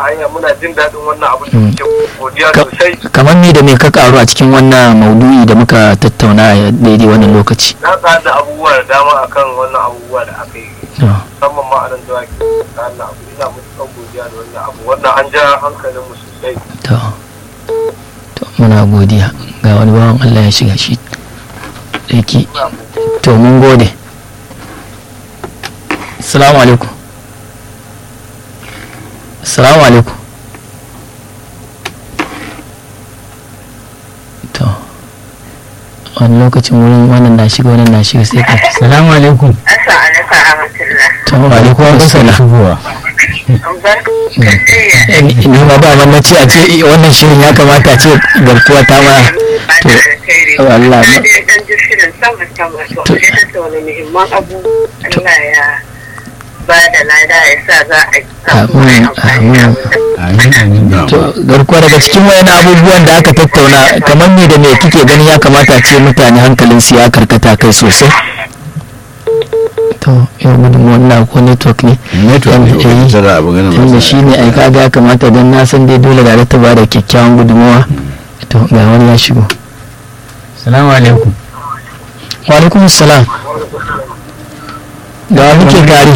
hanya muna jin daɗin wannan abin da muke godiya Ka- sosai kamar ni da me ka karu a cikin wannan maudu'i da muka tattauna a daidai wannan lokaci na ƙara da abubuwa da dama akan wannan abubuwa da aka yi to musamman ma a nan da ake da wannan abu ina mutukan godiya da wannan abu wannan an ja hankalin mu sosai to to muna godiya ga wani bawan Allah ya shiga shi yake Ina godiya. to mun gode assalamu alaikum assalamu alaikum to wani lokacin wurin wannan na shiga wannan na shiga sai ka assalamu alaikum Asa alaikum rahmatullah. to wa alaikum assalam ni ma ba wannan ce a ce wannan shirin ya kamata ce garkuwa ta ma to Allah Na ma dai dan ji shirin sama sama to To. sai tattauna muhimman abu Allah ya ba da lada ya sa za a samu mai amfani da abin da to garkuwa daga cikin wayan abubuwan da aka tattauna kamar me da me kike gani ya kamata ce mutane hankalin su ya karkata kai sosai to yau gudun wannan ko network ne network ne Eh, ko ita da abu ganin tunda shi ne ai kaga ya kamata don na san dai dole da ta ba da kyakkyawan gudunmawa to ga wani ya shigo salamu alaikum wa alaikum salam da wa muke tare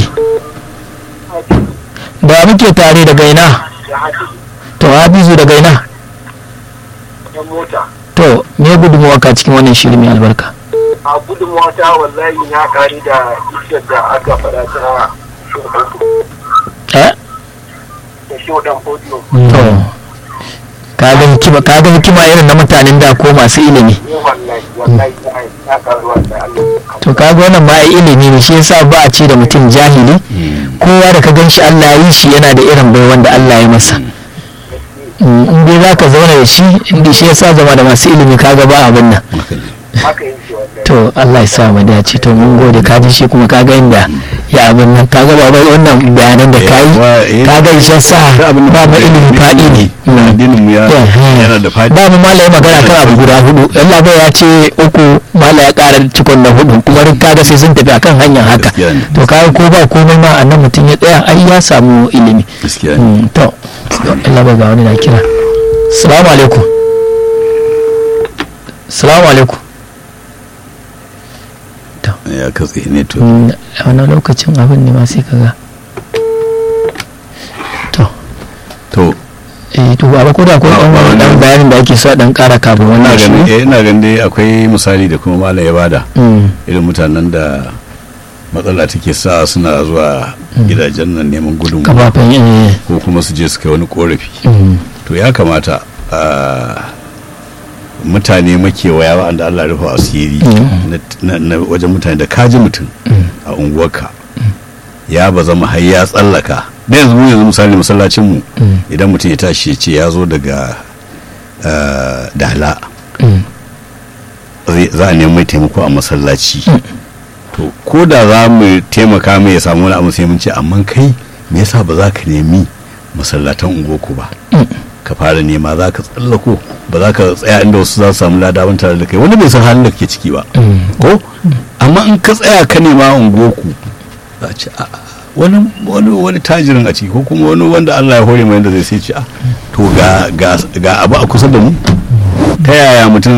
da wa muke tare daga ina ya haɗe to hafizu daga ina yan mota to me gudunmawa ka cikin wannan shiri mai albarka a gudunmawa ta wallahi ya kari da iskar da aka faɗa ta shodan eh da shodan podium to kaga hikima kaga hikima irin na mutanen da ko masu ilimi ne wallahi wallahi ya karu wallahi Allah to kaga wannan ma ai ilimi ne shi yasa ba a ce da mutum jahili kowa da ka gan shi Allah ya yi shi yana da irin bai wanda Allah ya masa Mm, in dai za ka zauna da shi inda shi yasa zama da masu ilimi kaga ba abin nan haka yin shi wallahi to Allah ya sa mu dace to mun gode ka ji shi kuma kaga inda ya abin nan kaga ba bai wannan bayanan da kai kaga ishe sa ba mu ilimi fadi ne Mm. addinin mu ya yana da fadi ba mu malai magana kan abu guda hudu Allah bai ya ce uku malai ya ƙara cikon na hudu kuma duk kaga sai sun tafi akan hanyar haka Gaskiya ne. to kaga ko ba komai ma annan mutum ya tsaya ai ya samu ilimi gaskiya ne Mm, to Allah bai ga wani na kira assalamu alaikum assalamu alaikum ya katse network Mm, a wani lokacin abin ne ma sai kaga to to eh to ba ko da ko Ba- ba dan wani- dan bayanin da ake so a dan ƙara kafin ina wannan ganin shi eh, ina ganin dai akwai misali da kuma malam ya bada Mm, irin mutanen da matsala take sa suna zuwa gidajen nan neman gudunmu kafafen eh ko kuma su je su kai wani korafi mm, to ya kamata a mutane makewaya wa'anda Allah ya rufa asiri Mm. na- na na wajen mutane da kaji mutum a unguwarka ya ba zama har ya tsallaka da yanzu mu yanzu misali masallacin mu Mm. idan mutum ya tashi ya ce ya zo daga ah, dala mm, zai- za a nemi mai taimako a masallaci to ko da za mu taimaka mai ya samu wani abu sai mun ce amma kai me yasa ba za ka nemi masallatan unguwarku ba ka fara nema za ka tsallako ba za ka tsaya inda wasu za su samu ladaban tare da kai wani bai san halin da ke ciki ba mm. ko amma in ka tsaya ka nema a unguwarku za a ce a a, wani wani wani tajirin a ciki ko kuma wani wanda Allah ya hore mai yadda zai sai ce a to ga ga ga abu a kusa da mu ta yaya mutum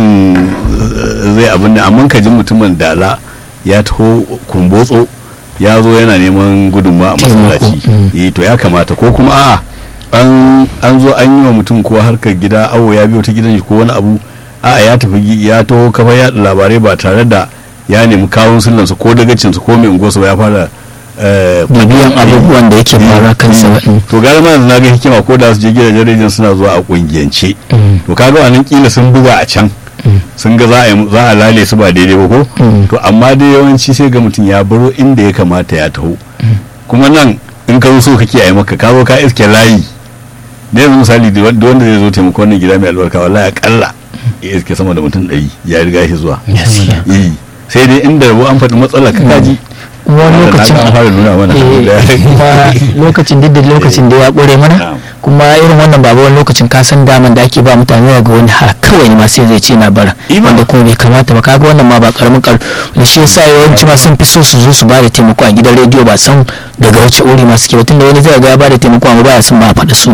eh, zai abin da amma ka ji mutumin dala ya taho kumbotso ya zo yana neman gudunmawa a masallaci Taimako, eh to ya kamata ko kuma a'a an an zo an yi wa mutum ko harkar gida awo ya biyo ta gidan shi ko wani abu a'a ya tafi gi- ya taho kafa yaɗa labarai ba tare da ya nemi kawun sullansa ko dagacinsa ko mai unguwarsa ba ya fara eh, bibiyan abubuwan da yake faruwa kansa ba mm, to gara ma yanzu na ga hikima ko da su je gidajen rediyon suna zuwa a kungiyance mm, to kaga wannan kila sun buga a can Mm. sun ga za a yi- za a lale su ba daidai ba ko Mm. to amma dai yawanci sai ga mutum ya baro inda ya kamata ya taho kuma nan in ka zo so kake a yi maka ka zo ka iske layi da yanzu misali da wanda wanda zai zo taimako wannan gida mai albarka wallahi akalla ya iske sama da mutum ɗari ya riga shi zuwa gaskiya Eh, sai dai inda rabo an faɗi matsalar ka kaji wani Wanda na lokacin ga an fara nuna mana eh, kuma lokacin duk da lokacin da ya ƙure mana Na'am. kuma irin wannan babu wani lokacin ka san daman da ake ba mutane daga wani ha kawai ne ma sai zai ce na bara Ima. wanda kuma bai kamata ba kaga wannan ma ba karamin kar da shi yasa yawanci ma sun fi so su zo su ba da taimako a gidan rediyo ba san daga wace uri ma suke ba tunda wani zai ga ya ba da taimako amma ba ya son ba a faɗi su